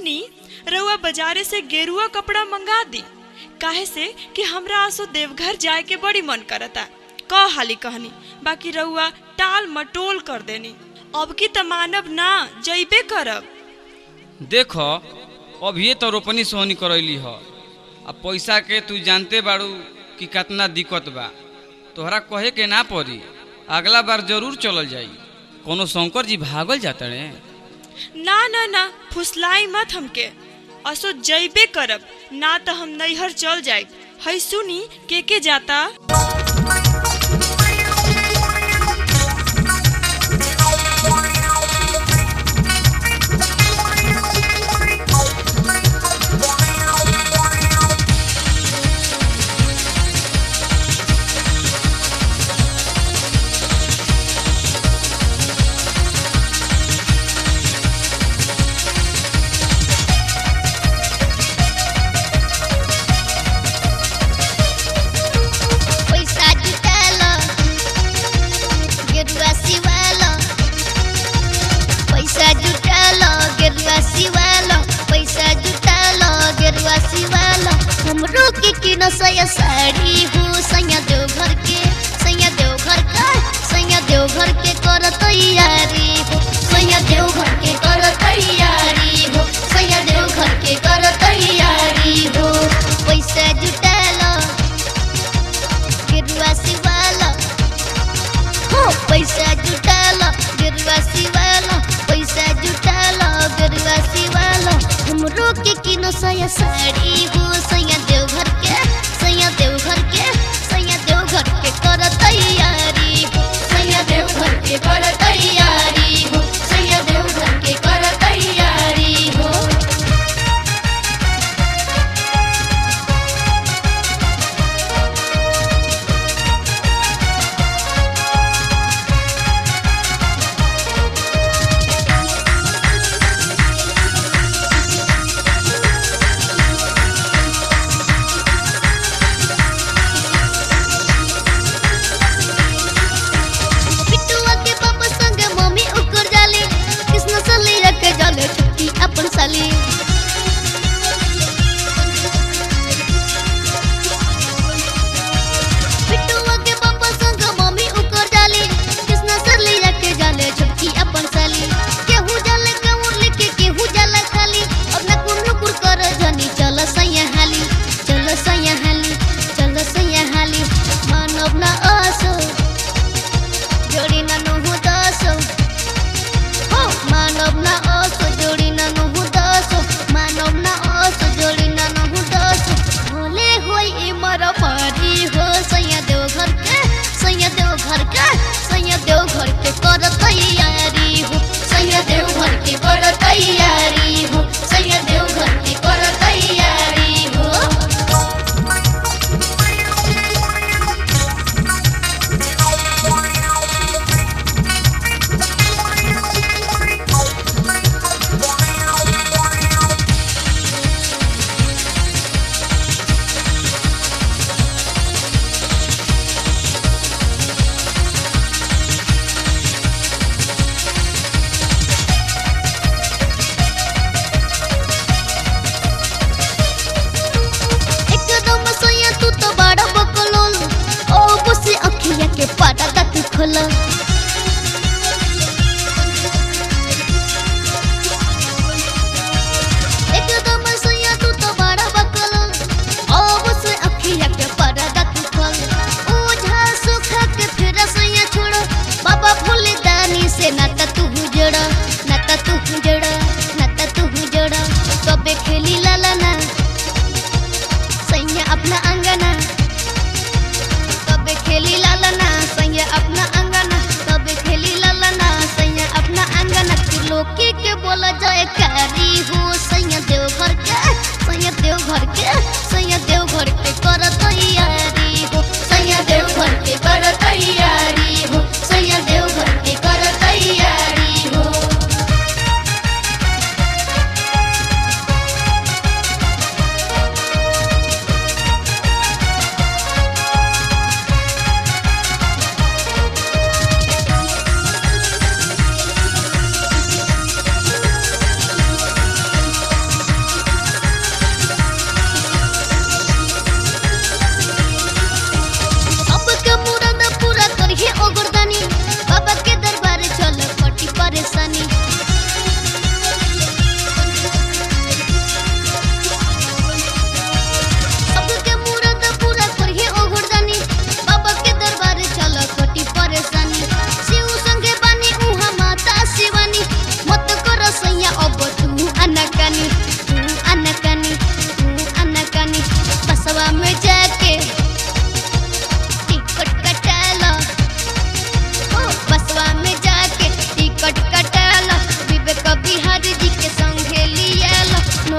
सुनी रउआ बाजारे से गेरुआ कपड़ा मंगा दी काहे से कि हमरा आसो देवघर जाए के बड़ी मन करता कह हाली कहनी बाकी रउआ टाल मटोल कर देनी अब की त मानब ना जइबे करब देख अभिये तो रोपनी सोहनी करैली ह आ पैसा के तू जानते बाड़ू कि कितना दिक्कत बा तोहरा कहे के ना पड़ी अगला बार जरूर चलल जाई कोनो शंकर जी भागल जाता रे ना ना ना फुसलाई मत हमके असो जइबे करब ना त हम नैहर चल जाए है सुनी के के जाता पैसा जुटालो गेरुआ सिवालो पैसा जुटालो गेरुआ सिवालो पैसा जुटालो गेरुआ सिवालो हमरो के किनो सया साड़ी हो सैया देव घर के सैया देव घर का सैया देव घर के कर तैयारी हो सैया देव घर के कर तैयारी हो सैया देव घर के कर तैयारी हो पैसा जुटालो गिरुआ सिवाला हो पैसा जुटाला गिरुआ सिवाला पैसा जुटाला गिरुआ सिवाला हमरो के किनो सया साड़ी हो सैया देव घर के सैया देव घर के सैया देव घर के कर तैयारी हो सैया देव घर के कर तैयारी हो सैया देव घर के कर तैयारी हो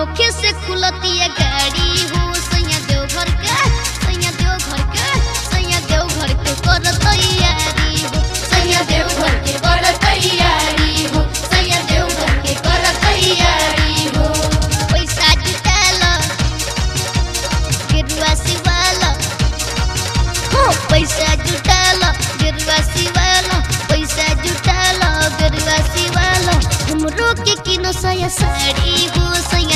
होखे से खुलतिया गाड़ी हो सैया देव घर के सैया देव घर के सैया देव घर के कर तैयारी हो सैया देव घर के कर तैयारी हो सैया देव घर के कर तैयारी हो पैसा जुटाला गिरुआ सिवाला हो पैसा जुटाला गिरुआ सिवाला पैसा जुटाला गिरुआ सिवाला हमरो के किनो सया साड़ी हो सैया